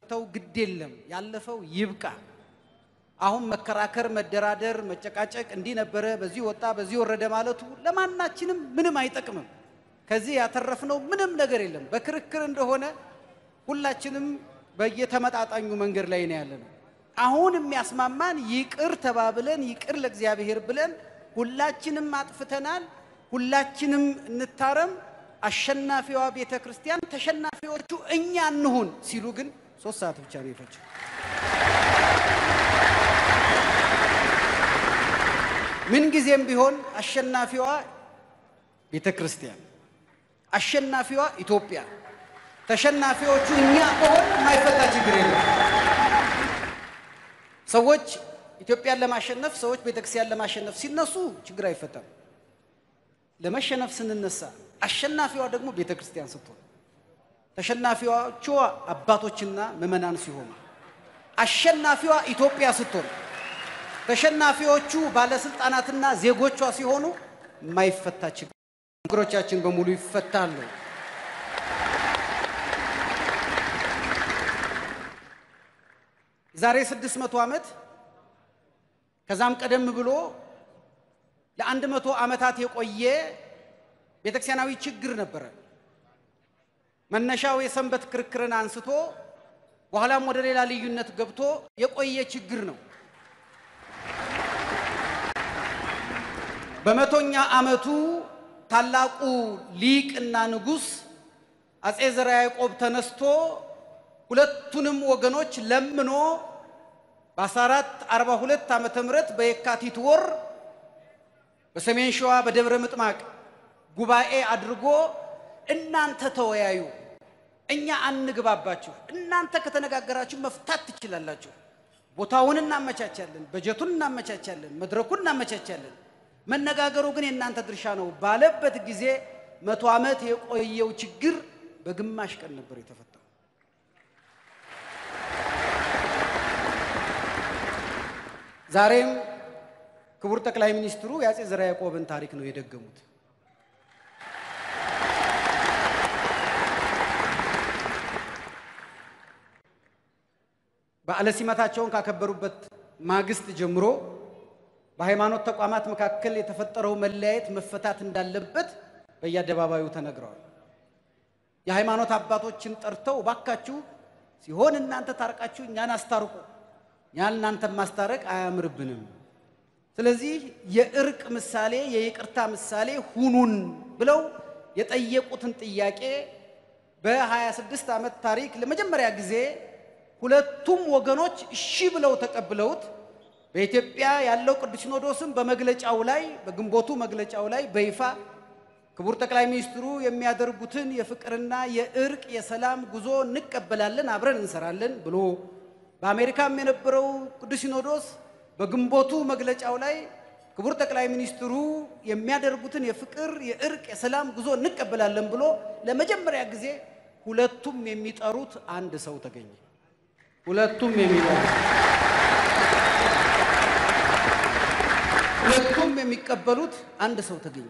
ተው ግድ የለም ያለፈው ይብቃ። አሁን መከራከር፣ መደራደር፣ መጨቃጨቅ እንዲህ ነበረ፣ በዚህ ወጣ፣ በዚህ ወረደ ማለቱ ለማናችንም ምንም አይጠቅምም። ከዚህ ያተረፍነው ምንም ነገር የለም። በክርክር እንደሆነ ሁላችንም በየተመጣጣኙ መንገድ ላይ ነው ያለነው። አሁን የሚያስማማን ይቅር ተባብለን ይቅር ለእግዚአብሔር ብለን ሁላችንም አጥፍተናል፣ ሁላችንም እንታረም፣ አሸናፊዋ ቤተ ክርስቲያን ተሸናፊዎቹ እኛ እንሁን ሲሉ ግን ሶስት ሰዓት ብቻ ነው የፈጀው። ምንጊዜም ቢሆን አሸናፊዋ ቤተ ክርስቲያን፣ አሸናፊዋ ኢትዮጵያ፣ ተሸናፊዎቹ እኛ ከሆን የማይፈታ ችግር የለም። ሰዎች ኢትዮጵያን ለማሸነፍ ሰዎች ቤተክርስቲያን ለማሸነፍ ሲነሱ ችግር አይፈታም። ለመሸነፍ ስንነሳ አሸናፊዋ ደግሞ ቤተ ክርስቲያን ስትሆን ተሸናፊዎቿ አባቶችና ምዕመናን ሲሆኑ አሸናፊዋ ኢትዮጵያ ስትሆን ተሸናፊዎቹ ባለስልጣናትና ዜጎቿ ሲሆኑ የማይፈታ ችግሮቻችን በሙሉ ይፈታሉ። ዛሬ ስድስት መቶ ዓመት ከዛም ቀደም ብሎ ለአንድ መቶ ዓመታት የቆየ ቤተክርስቲያናዊ ችግር ነበረ። መነሻው የሰንበት ክርክርን አንስቶ በኋላም ወደ ሌላ ልዩነት ገብቶ የቆየ ችግር ነው። በመቶኛ ዓመቱ ታላቁ ሊቅና ንጉሥ አጼ ዘርዓ ያዕቆብ ተነስቶ ሁለቱንም ወገኖች ለምኖ በ1442 ዓመተ ምህረት በየካቲት ወር በሰሜን ሸዋ በደብረ ምጥማቅ ጉባኤ አድርጎ እናንተ ተወያዩ፣ እኛ አንግባባችሁ፣ እናንተ ከተነጋገራችሁ መፍታት ትችላላችሁ፣ ቦታውን እናመቻቻለን፣ በጀቱን እናመቻቻለን፣ መድረኩን እናመቻቻለን፣ መነጋገሩ ግን የእናንተ ድርሻ ነው ባለበት ጊዜ መቶ ዓመት የቆየው ችግር በግማሽ ቀን ነበር የተፈታው። ዛሬም ክቡር ጠቅላይ ሚኒስትሩ የአጼ ዘርዓ ያዕቆብን ታሪክ ነው የደገሙት። በዓለ ሲመታቸውን ካከበሩበት ማግስት ጀምሮ በሃይማኖት ተቋማት መካከል የተፈጠረው መለያየት መፈታት እንዳለበት በየአደባባዩ ተነግረዋል። የሃይማኖት አባቶችን ጠርተው ባካችሁ ሲሆን እናንተ ታርቃችሁ እኛን አስታርቁ፣ እኛን እናንተን ማስታረቅ አያምርብንም። ስለዚህ የእርቅ ምሳሌ የይቅርታ ምሳሌ ሁኑን ብለው የጠየቁትን ጥያቄ በ26 ዓመት ታሪክ ለመጀመሪያ ጊዜ ሁለቱም ወገኖች እሺ ብለው ተቀብለውት በኢትዮጵያ ያለው ቅዱስ ሲኖዶስም በመግለጫው ላይ በግንቦቱ መግለጫው ላይ በይፋ ክቡር ጠቅላይ ሚኒስትሩ የሚያደርጉትን የፍቅርና የእርቅ የሰላም ጉዞ እንቀበላለን፣ አብረን እንሰራለን ብሎ በአሜሪካም የነበረው ቅዱስ ሲኖዶስ በግንቦቱ መግለጫው ላይ ክቡር ጠቅላይ ሚኒስትሩ የሚያደርጉትን የፍቅር የእርቅ የሰላም ጉዞ እንቀበላለን ብሎ ለመጀመሪያ ጊዜ ሁለቱም የሚጠሩት አንድ ሰው ተገኘ። ሁለቱም የሚጠሩት ሁለቱም የሚቀበሉት አንድ ሰው ተገኘ።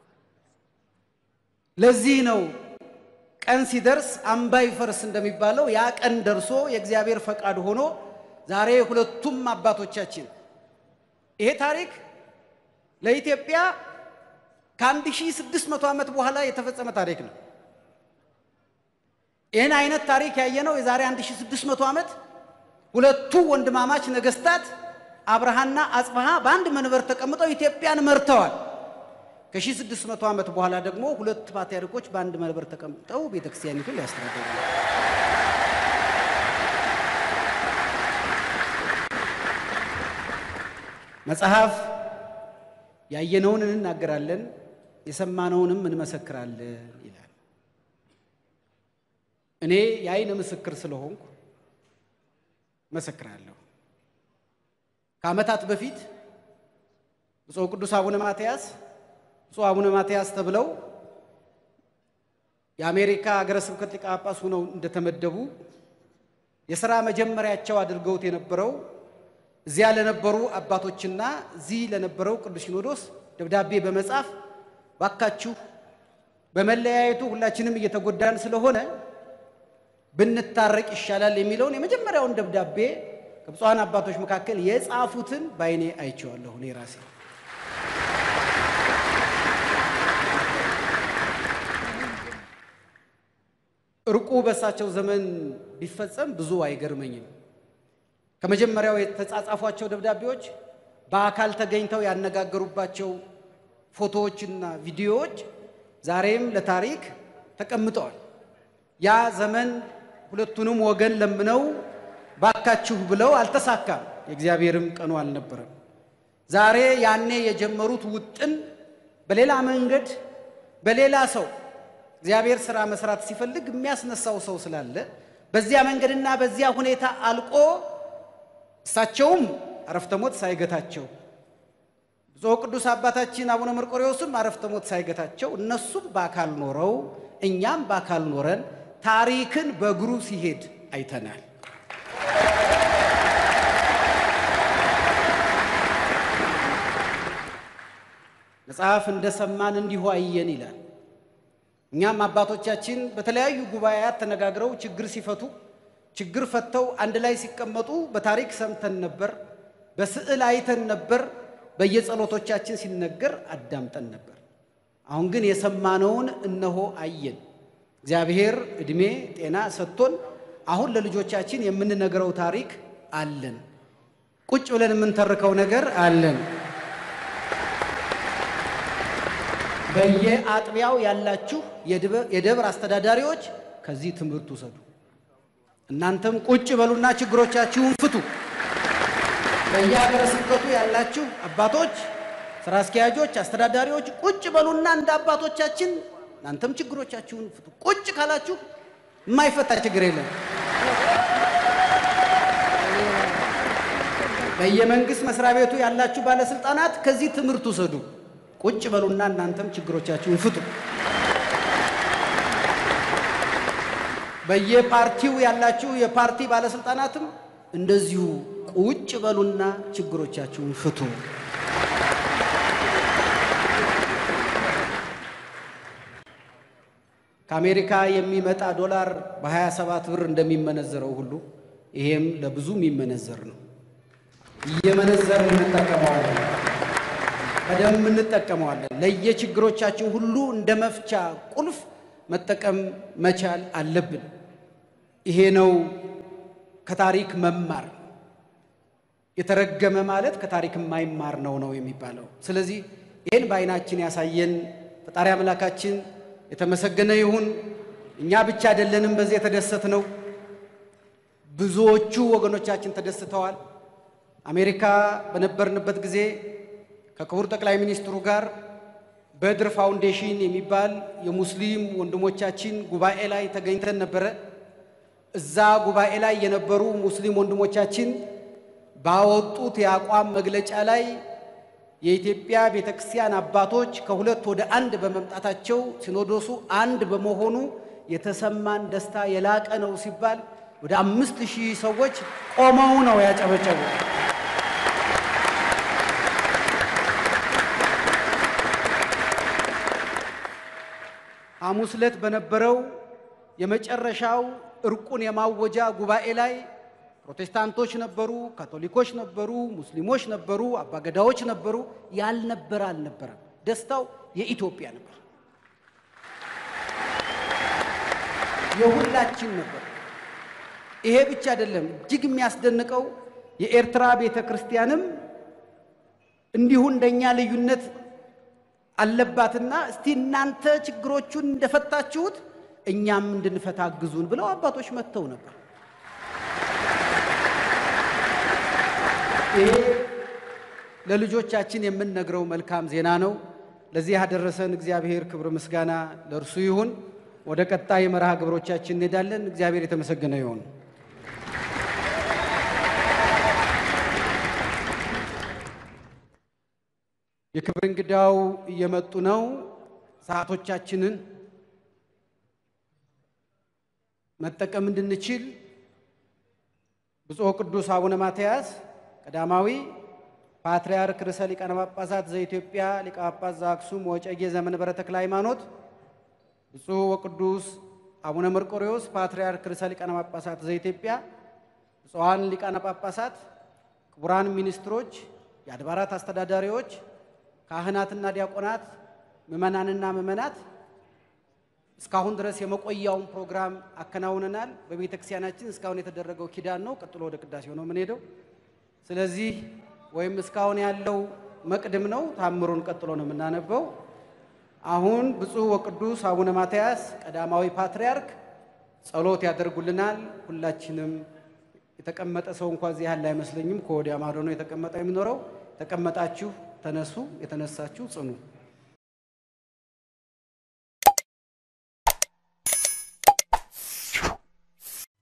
ለዚህ ነው ቀን ሲደርስ አምባ ይፈርስ እንደሚባለው ያ ቀን ደርሶ የእግዚአብሔር ፈቃድ ሆኖ ዛሬ ሁለቱም አባቶቻችን ይሄ ታሪክ ለኢትዮጵያ ከ1600 ዓመት በኋላ የተፈጸመ ታሪክ ነው። ይህን አይነት ታሪክ ያየነው የዛሬ 1600 ዓመት ሁለቱ ወንድማማች ነገስታት አብርሃና አጽብሃ በአንድ መንበር ተቀምጠው ኢትዮጵያን መርተዋል። ከ1600 ዓመት በኋላ ደግሞ ሁለት ፓትርያርኮች በአንድ መንበር ተቀምጠው ቤተክርስቲያኒቱን ሊያስተዳድሩ ነው። መጽሐፍ ያየነውን እንናገራለን የሰማነውንም እንመሰክራለን ይላል። እኔ የአይን ምስክር ስለሆንኩ መሰክራለሁ። ከዓመታት በፊት ብፁዕ ቅዱስ አቡነ ማትያስ ብፁዕ አቡነ ማትያስ ተብለው የአሜሪካ ሀገረ ስብከት ሊቀ ጳጳስ ሆነው እንደተመደቡ የሥራ መጀመሪያቸው አድርገውት የነበረው እዚያ ለነበሩ አባቶችና እዚህ ለነበረው ቅዱስ ሲኖዶስ ደብዳቤ በመጻፍ ባካችሁ በመለያየቱ ሁላችንም እየተጎዳን ስለሆነ ብንታረቅ ይሻላል የሚለውን የመጀመሪያውን ደብዳቤ ከብፁዓን አባቶች መካከል የጻፉትን በዓይኔ አይቼዋለሁ እኔ ራሴ። እርቁ በእሳቸው ዘመን ቢፈጸም ብዙ አይገርመኝም። ከመጀመሪያው የተጻጻፏቸው ደብዳቤዎች በአካል ተገኝተው ያነጋገሩባቸው ፎቶዎችና ቪዲዮዎች ዛሬም ለታሪክ ተቀምጠዋል። ያ ዘመን ሁለቱንም ወገን ለምነው ባካችሁ ብለው አልተሳካም። የእግዚአብሔርም ቀኑ አልነበረም። ዛሬ ያኔ የጀመሩት ውጥን በሌላ መንገድ በሌላ ሰው እግዚአብሔር ስራ መስራት ሲፈልግ የሚያስነሳው ሰው ስላለ በዚያ መንገድና በዚያ ሁኔታ አልቆ እሳቸውም አረፍተ ሞት ሳይገታቸው ብፁዕ ቅዱስ አባታችን አቡነ መርቆሬዎስም አረፍተ ሞት ሳይገታቸው እነሱም በአካል ኖረው እኛም በአካል ኖረን ታሪክን በእግሩ ሲሄድ አይተናል። መጽሐፍ እንደሰማን እንዲሁ አየን ይላል። እኛም አባቶቻችን በተለያዩ ጉባኤያት ተነጋግረው ችግር ሲፈቱ ችግር ፈተው አንድ ላይ ሲቀመጡ በታሪክ ሰምተን ነበር፣ በስዕል አይተን ነበር፣ በየጸሎቶቻችን ሲነገር አዳምጠን ነበር። አሁን ግን የሰማነውን እነሆ አየን። እግዚአብሔር ዕድሜ ጤና ሰጥቶን አሁን ለልጆቻችን የምንነግረው ታሪክ አለን። ቁጭ ብለን የምንተርከው ነገር አለን። በየአጥቢያው ያላችሁ የደብር አስተዳዳሪዎች ከዚህ ትምህርት ውሰዱ። እናንተም ቁጭ በሉና ችግሮቻችሁን ፍቱ። በየሀገረ ስብከቱ ያላችሁ አባቶች፣ ስራ አስኪያጆች፣ አስተዳዳሪዎች ቁጭ በሉና እንደ አባቶቻችን እናንተም ችግሮቻችሁን ፍቱ። ቁጭ ካላችሁ የማይፈታ ችግር የለም። በየመንግስት መስሪያ ቤቱ ያላችሁ ባለስልጣናት ከዚህ ትምህርት ውሰዱ። ቁጭ በሉና እናንተም ችግሮቻችሁን ፍቱ። በየፓርቲው ያላችሁ የፓርቲ ባለስልጣናትም እንደዚሁ ቁጭ በሉና ችግሮቻችሁን ፍቱ። ከአሜሪካ የሚመጣ ዶላር በ27 ብር እንደሚመነዘረው ሁሉ ይሄም ለብዙ የሚመነዘር ነው። እየመነዘርን እንጠቀመዋለን፣ ቀደም እንጠቀመዋለን። ለየችግሮቻችን ሁሉ እንደ መፍቻ ቁልፍ መጠቀም መቻል አለብን። ይሄ ነው ከታሪክ መማር። የተረገመ ማለት ከታሪክ የማይማር ነው ነው የሚባለው። ስለዚህ ይህን በዓይናችን ያሳየን ፈጣሪ አምላካችን የተመሰገነ ይሁን። እኛ ብቻ አይደለንም በዚህ የተደሰት ነው። ብዙዎቹ ወገኖቻችን ተደስተዋል። አሜሪካ በነበርንበት ጊዜ ከክቡር ጠቅላይ ሚኒስትሩ ጋር በድር ፋውንዴሽን የሚባል የሙስሊም ወንድሞቻችን ጉባኤ ላይ ተገኝተን ነበረ። እዛ ጉባኤ ላይ የነበሩ ሙስሊም ወንድሞቻችን ባወጡት የአቋም መግለጫ ላይ የኢትዮጵያ ቤተ ክርስቲያን አባቶች ከሁለት ወደ አንድ በመምጣታቸው ሲኖዶሱ አንድ በመሆኑ የተሰማን ደስታ የላቀ ነው ሲባል ወደ አምስት ሺህ ሰዎች ቆመው ነው ያጨበጨቡ። ሐሙስ ዕለት በነበረው የመጨረሻው እርቁን የማወጃ ጉባኤ ላይ ፕሮቴስታንቶች ነበሩ፣ ካቶሊኮች ነበሩ፣ ሙስሊሞች ነበሩ፣ አባገዳዎች ነበሩ። ያልነበረ አልነበረም። ደስታው የኢትዮጵያ ነበር፣ የሁላችን ነበር። ይሄ ብቻ አይደለም። እጅግ የሚያስደንቀው የኤርትራ ቤተ ክርስቲያንም እንዲሁ እንደኛ ልዩነት አለባትና እስቲ እናንተ ችግሮቹን እንደፈታችሁት እኛም እንድንፈታ አግዙን ብለው አባቶች መጥተው ነበር። ይሄ ለልጆቻችን የምንነግረው መልካም ዜና ነው። ለዚህ ያደረሰን እግዚአብሔር ክብር ምስጋና ለእርሱ ይሁን። ወደ ቀጣይ መርሃ ግብሮቻችን እንሄዳለን። እግዚአብሔር የተመሰገነ ይሁን። የክብር እንግዳው እየመጡ ነው። ሰዓቶቻችንን መጠቀም እንድንችል ብፁዕ ቅዱስ አቡነ ማትያስ ቀዳማዊ ፓትርያርክ ርዕሰ ሊቃነ ጳጳሳት ዘኢትዮጵያ ሊቀ ጳጳስ ዘአክሱም ወዕጨጌ ዘመንበረ ተክለ ሃይማኖት፣ ብፁዕ ወቅዱስ አቡነ መርቆሬዎስ ፓትርያርክ ርዕሰ ሊቃነ ጳጳሳት ዘኢትዮጵያ፣ ብፁዓን ሊቃነ ጳጳሳት፣ ክቡራን ሚኒስትሮች፣ የአድባራት አስተዳዳሪዎች፣ ካህናትና ዲያቆናት፣ ምዕመናንና ምዕመናት እስካሁን ድረስ የመቆያውን ፕሮግራም አከናውነናል። በቤተ ክርስቲያናችን እስካሁን የተደረገው ኪዳን ነው። ቀጥሎ ወደ ቅዳሴው ነው የምንሄደው። ስለዚህ ወይም እስካሁን ያለው መቅድም ነው። ታምሩን ቀጥሎ ነው የምናነበው። አሁን ብፁዕ ወቅዱስ አቡነ ማትያስ ቀዳማዊ ፓትርያርክ ጸሎት ያደርጉልናል። ሁላችንም የተቀመጠ ሰው እንኳ እዚህ ያለ አይመስለኝም። ከወዲያ ማዶ ነው የተቀመጠ የሚኖረው። ተቀመጣችሁ ተነሱ፣ የተነሳችሁ ጽኑ።